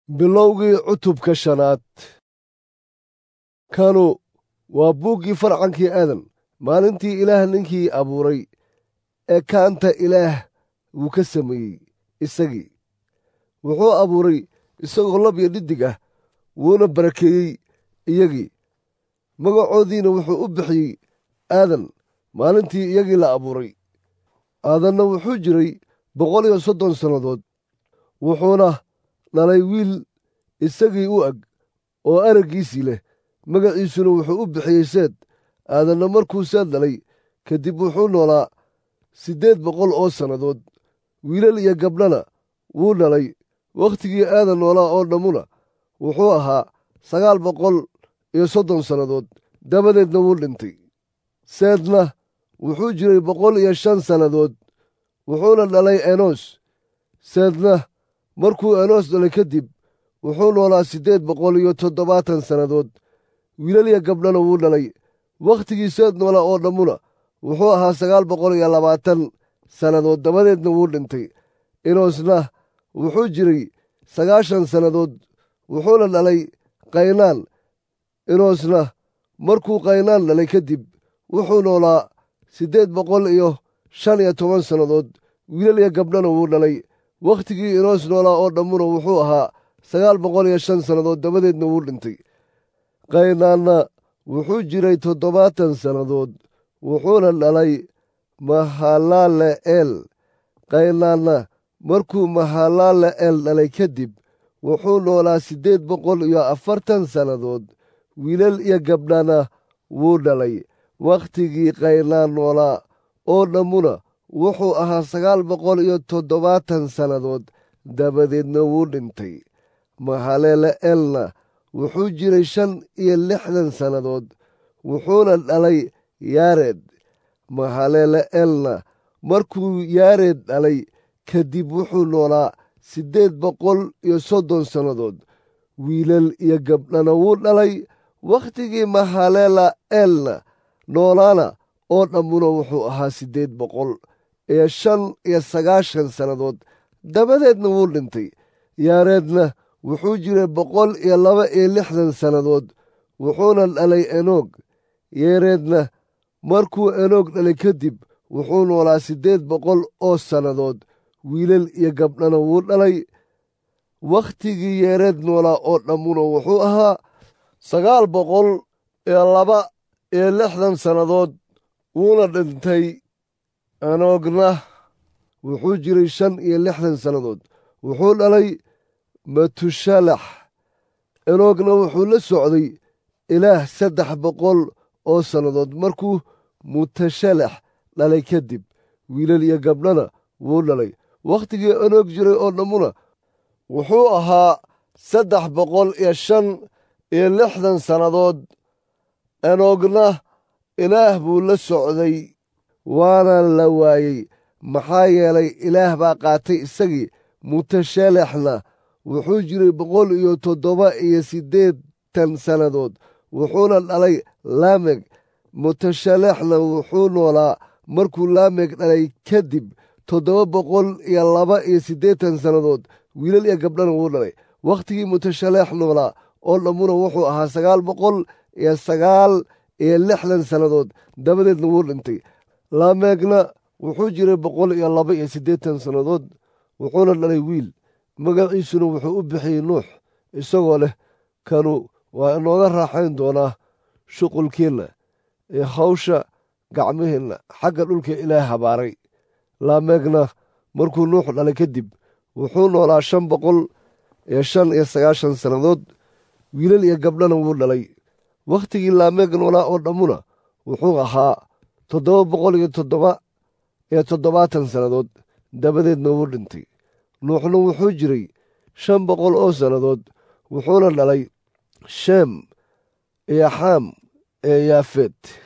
bilowgii cutubka shanaad kanu waa buuggii farcankii aadan maalintii ilaah ninkii abuuray ee kaanta ilaah wuu ka sameeyey isagii wuxuu abuuray isagoo lab iyo dhidig ah wuuna barakeeyey iyagii magacoodiina wuxuu u bixiyey aadan maalintii iyagii la abuuray aadanna wuxuu jiray boqol iyo soddon sannadood wuxuuna dhalay wiil isagii u ag oo araggiisii leh magaciisuna wuxuu u bixiyey seed aadanna markuu seed dhalay kadib wuxuu noolaa siddeed boqol oo sannadood wiilal iyo gabdhana wuu dhalay wakhtigii aadan noolaa oo dhammuna wuxuu ahaa sagaal boqol iyo soddon sannadood dabadeedna wuu dhintay seedna wuxuu jiray boqol iyo shan sannadood wuxuuna dhalay enos seedna markuu enos dhalay kadib wuxuu noolaa siddeed boqol iyo toddobaatan sannadood wiilal iyo gabdhana wuu dhalay wakhtigii seed noolaa oo dhammuna wuxuu ahaa sagaal boqol iyo labaatan sannadood dabadeedna wuu dhintay enosna wuxuu jiray sagaashan sannadood wuxuuna dhalay kaynaan enosna markuu kaynaan dhalay kadib wuxuu noolaa siddeed boqol iyo shan iyo toban sannadood wiilal iyo gabdhana wuu dhalay wakhtigii enos noolaa oo dhammuna wuxuu ahaa sagaal boqol iyo shan sannadood dabadeedna wuu dhintay kaynaanna wuxuu jiray toddobaatan sannadood wuxuuna dhalay mahalaale eel kaynaanna markuu mahalaale eel dhalay kadib wuxuu noolaa siddeed boqol iyo afartan sannadood wiilal iyo gabdhana wuu dhalay wakhtigii kaynaan noolaa oo dhammuna wuxuu ahaa sagaal boqol iyo toddobaatan sannadood dabadeedna wuu dhintay mahaleele eelna wuxuu jiray shan iyo lixdan sannadood wuxuuna dhalay yaareed mahaleele eelna markuu yaareed dhalay kadib wuxuu noolaa siddeed boqol iyo soddon sannadood wiilal iyo gabdhana wuu dhalay wakhtigii mahaleela eelna noolaana oo dhammuna wuxuu ahaa siddeed boqol iyo shan iyo sagaashan sannadood dabadeedna wuu dhintay yaareedna wuxuu jiray boqol iyo laba iyo lixdan sannadood wuxuuna dhalay enoog yeereedna markuu enoog dhalay kadib wuxuu noolaa siddeed boqol oo sannadood wiilal iyo gabdhana wuu dhalay wakhtigii yeereed noolaa oo dhammuna wuxuu ahaa sagaal boqol iyo laba iyo lixdan sannadood wuuna dhintay enoogna wuxuu jiray shan iyo lixdan sannadood wuxuu dhalay matushalax enoogna wuxuu la socday ilaah saddex boqol oo sannadood markuu mutashalax dhalay kadib wiilal iyo gabdhana wuu dhalay wakhtigii enoog jiray oo dhammuna wuxuu ahaa saddex boqol iyo shan iyo lixdan sannadood enoogna ilaah buu la socday waana la waayey maxaa yeelay ilaah baa qaatay isagii mutashalaxna wuxuu jiray boqol iyo toddoba iyo siddeetan sannadood wuxuuna dhalay laameg mutashalaxna wuxuu noolaa markuu laameg dhalay kadib toddoba boqol iyo laba iyo siddeetan sannadood wiilal iyo gabdhana wuu dhalay wakhtigii mutashaleex noolaa oo dhammuna wuxuu ahaa sagaal boqol iyo sagaal iyo lixdan sannadood dabadeedna wuu dhintay laamegna wuxuu jiray boqol iyo laba iyo siddeetan sannadood wuxuuna dhalay wiil magaciisuna wuxuu u bixiyey nuux isagoo leh kanu waa inooga raaxayn doonaa shuqulkeenna ee hawsha gacmaheenna xagga dhulka ilaah habaaray laamegna markuu nuux dhalay kadib wuxuu noolaa shan boqol iyo shan iyo sagaashan sannadood wiilal iyo gabdhana wuu dhalay wakhtigii laameeg noolaa oo dhammuna wuxuu ahaa toddoba boqol iyo toddoba iyo toddobaatan sannadood dabadeedna wuu dhintay nuuxna wuxuu jiray shan boqol oo sannadood wuxuuna dhalay sheem iyo xaam ee yaafeed